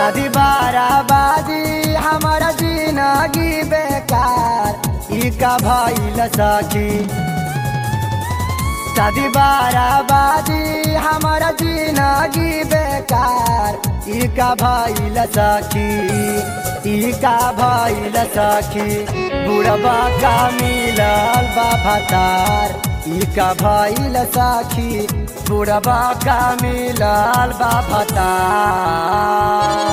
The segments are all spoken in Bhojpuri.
शादी बाराबादी हमारा जिंदगी बेकार ई का भइल सखी शादी बाराबादी हमारा जिंदगी बेकार ई का भइल सखी ई का भइल सखी बुढ़बा का मिलल बा भतार ई का भइल सखी बुढ़बा का मिलल बा भतार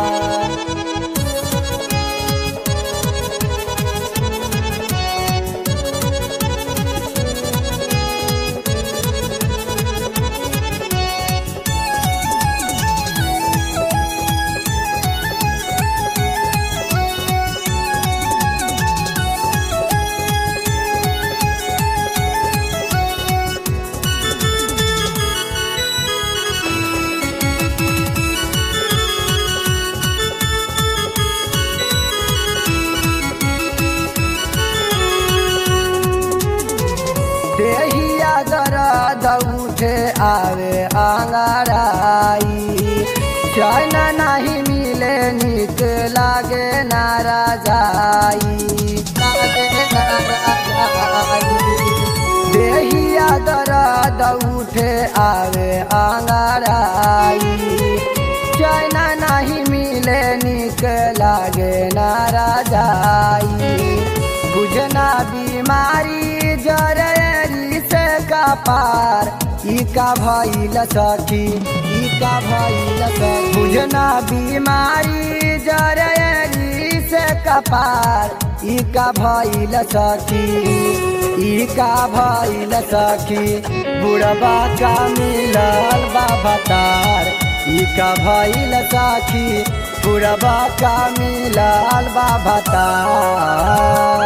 देहिया दर्द उठे आवे आंगराई चैन नहीं मिले निक लागे नारा जाई लागे नारा जाई देहिया दर्द उठे आवे आंगराई चैन नहीं मिले निक लागे नारा जाई बुझना बीमारी जरेरी से का पार ई का भइल सखी ई का भइल सखी बुझना बीमारी जरेरी से का पार ई का भइल सखी ई का भइल सखी बुढ़बा का मिलल बा भतार ई का भइल सखी बुढ़बा का मिलल बा भतार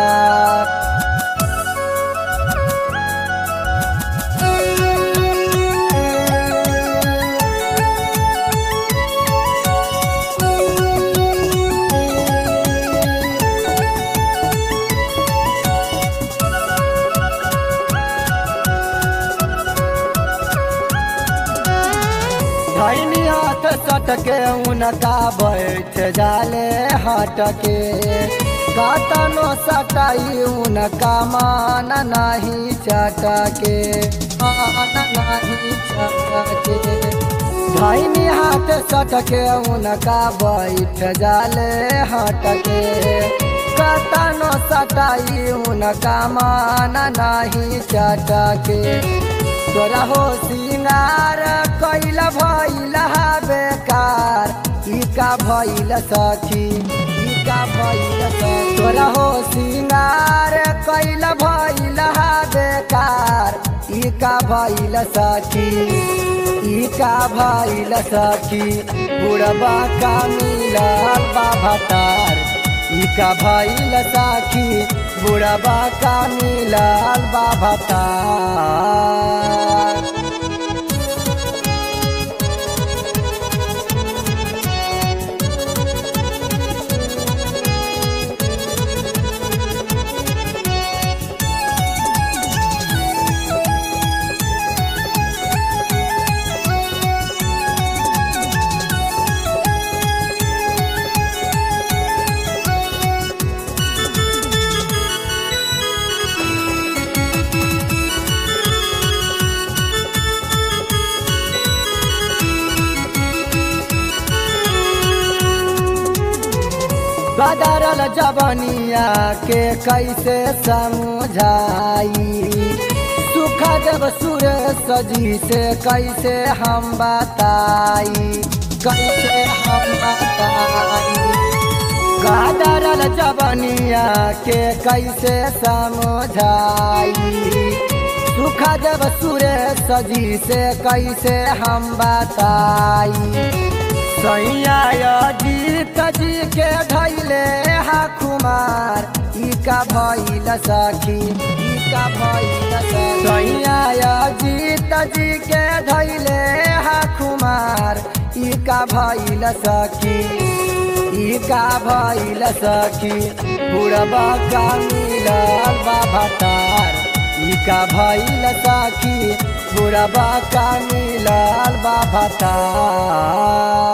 धैनी हाथ सटके उनका बैठ जाले हटके कतनो सटाई उनका मान नहीं चटके मान नहीं चटके धैनी हाथ सटके उनका बैठ जाले हटके कतनो सटाई उनका मान नहीं चटके तोरा हो सिंगार कैल भइल बेकार ई का भइल सखी ई का भइल सखी तोरा हो सिंगार कैल भइल बेकार ई का भइल सखी ई का भइल सखी बुढ़बा का मिलल बा भतार ई का भइल सखी बुढ़बा का मिलल बा भतार बदरल जवनिया के कैसे समझाई सुख जब सुरेश जी से कैसे हम बताई कैसे हम बताई बदरल जवनिया के कैसे समझाई सुख जब सुरेश जी से कैसे हम बताई सैया जीत जी के धैले हा कुमार ई का भइल सखी ई का भइल सैया जीत जी के धैले हा कुमार ई का भइल सखी ई का भइल सखी बुढ़बा का मिलल बा भतार ई का भइल सखी बुढ़बा का मिलल बा भतार